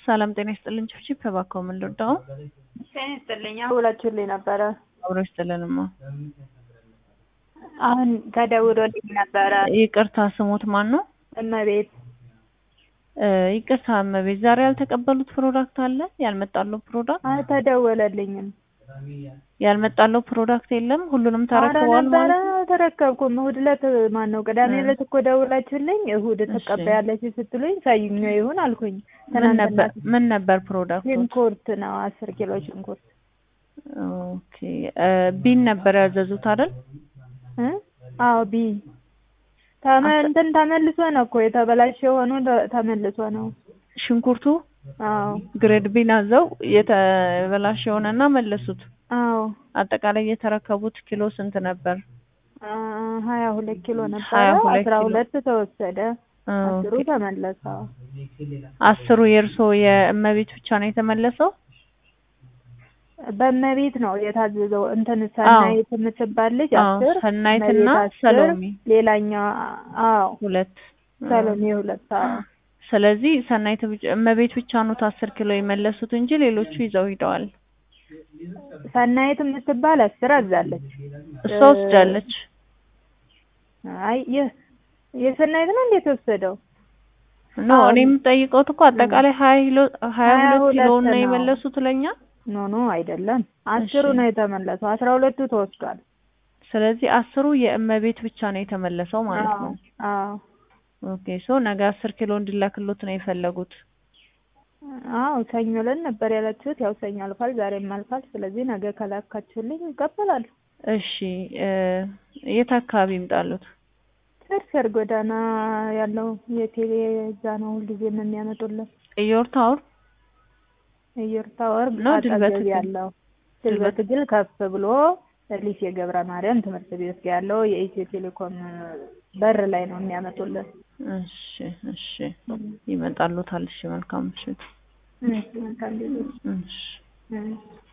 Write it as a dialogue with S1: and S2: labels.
S1: ሰላም ጤና ይስጥልኝ። ችብችብ ተባከው ምን ልወዳው
S2: ጤና ይስጥልኝ። ደውላችሁልኝ ነበረ።
S1: አብሮ ይስጥልንማ።
S2: አሁን ተደውሎልኝ ነበረ።
S1: ይቅርታ ስሞት ማን ነው?
S2: እመቤት
S1: እ ይቅርታ እመቤት፣ ዛሬ ያልተቀበሉት ፕሮዳክት አለ? ያልመጣለው ፕሮዳክት
S2: አልተደወለልኝም።
S1: ያልመጣለው ፕሮዳክት የለም? ሁሉንም ተረክበዋል
S2: ነበረ
S1: ማለት ነው?
S2: ተረከብኩም። እሑድ ዕለት ማን ነው ቅዳሜ
S1: እ
S2: ዕለት እኮ ደውላችሁልኝ እሑድ ትቀበያለች ስትሉኝ ሰኞ ይሁን አልኩኝ።
S1: ምን ነበር ምን ነበር ፕሮዳክቱ?
S2: ሽንኩርት ነው አስር ኪሎ ሽንኩርት
S1: ኦኬ እ ቢን ነበር ያዘዙት አይደል?
S2: እ አዎ ቢ ተመ እንትን ተመልሶ ነው እኮ የተበላሸ ሆኖ ተ- ተመልሶ ነው።
S1: ሽንኩርቱ
S2: አዎ
S1: ግሬድ ቢን አዘው የተበላሸ ሆነና መለሱት።
S2: አዎ
S1: አጠቃላይ የተረከቡት ኪሎ ስንት ነበር?
S2: አ ሀያ ሁለት ኪሎ ነበረ።
S1: ሀያ ሁለት
S2: አስራ
S1: ኪሎ።
S2: ሁለት ተወሰደ። አስሩ
S1: ኦኬ።
S2: ተመለሰ።
S1: አስሩ የእርሶ የእመቤት ብቻ ነው የተመለሰው?
S2: በእመቤት ነው የታዘዘው። እንትን ሰናይት የምትባል ልጅ
S1: አዎ፣
S2: አስር
S1: ሰናይትና
S2: እመቤት አስር
S1: ሰሎሜ
S2: ሌላኛው አዎ
S1: ሁለት።
S2: ሰሎሜ ሁለት አዎ
S1: ስለዚህ ሰናይት ብቻ እመቤት ብቻ ነው አስር ኪሎ የመለሱት እንጂ ሌሎቹ ይዘው ሂደዋል።
S2: ሰናይት የምትባል አስር አዛለች።
S1: እሷ ወስዳለች።
S2: አይ ይህ የሰናይት ነው እንዴት ወሰደው?
S1: ኖ
S2: አዎ።
S1: እኔ የምጠይቀው እኮ አጠቃላይ ሀያ ኪሎ ሀያ
S2: ሀያ
S1: ሁለት ኪሎ
S2: ሁለት
S1: ነው
S2: ነው።
S1: የመለሱት ለኛ።
S2: ኖ ኖ አይደለም አስሩ
S1: እሺ።
S2: ነው የተመለሰው። አስራ ሁለቱ ተወስዷል።
S1: ስለዚህ አስሩ የእመቤት ብቻ ነው የተመለሰው ማለት ነው።
S2: አዎ
S1: ኦኬ ሶ ነገ አስር ኪሎ እንዲላክሎት ነው የፈለጉት።
S2: አዎ ሰኞ ዕለት ነበር ያላችሁት። ያው ሰኞ አልፏል፣ ዛሬም አልፏል። ስለዚህ ነገ ከላካችሁልኝ ይቀበላሉ።
S1: እሺ እ የት አካባቢ ይምጣሉት?
S2: ቸርቸር ጎዳና ያለው የቴሌ እዛ ነው ሁልጊዜም የሚያመጡልን።
S1: ኢዮር ታወር
S2: እየር ታወር
S1: ነው ድልበት
S2: አጠገብ
S1: ትግል?
S2: ያለው ድልበት ትግል ከፍ ብሎ ሊሴ ገብረ ማርያም ትምህርት ቤት ጋር ያለው የኢትዮ ቴሌኮም በር ላይ ነው የሚያመጡልን።
S1: እሺ እሺ ይመጣሉታል። እሺ መልካም ምሽት።
S2: እሺ መልካም ጊዜ።
S1: እሺ
S2: እሺ